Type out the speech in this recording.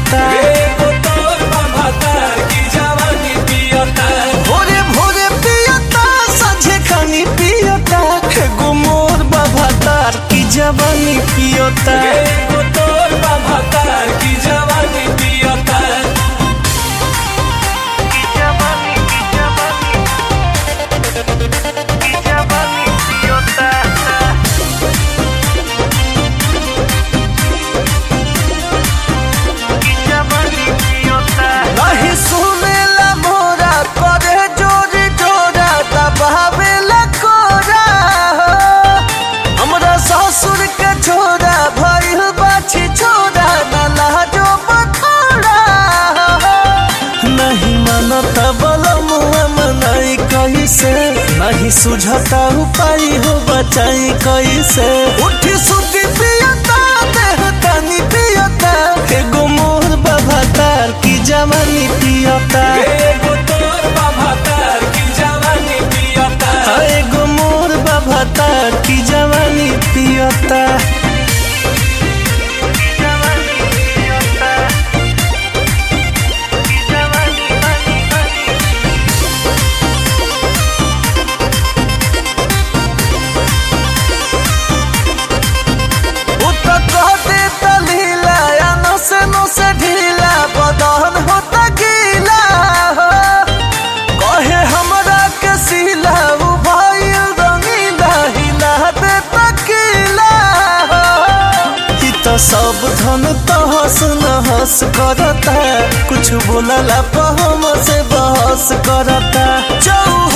पियता भोरे भोरे पियता साझे खानी पियता एगो मोर बाबा तार की जवानी पियता नहीं सुनेला मोरा करे जोरी जोरा दबावेला कोरा हो। हमरा ससुर के छोरा भइल बाछी छोरा न लाजो बखोरा हो। नहीं मानता बलमुआ मनाई कैसे नहीं सुझता उपाय हो बचाई कैसे उठी सुती पियता देह तनी पियता एगो मोर बाबा तार की जवानी पियता हाँ, एगो मोर बाबा तार की जवानी पियता उतर कहते तलीला या नसे नसे ढीला बदन होता गीला हो कहे हमरा के सीला उ भइल रंगीला हिला दे तकीला हो ई तो सब धन तहस नहस करता कुछ बोलला पर हम से बहस करता चौ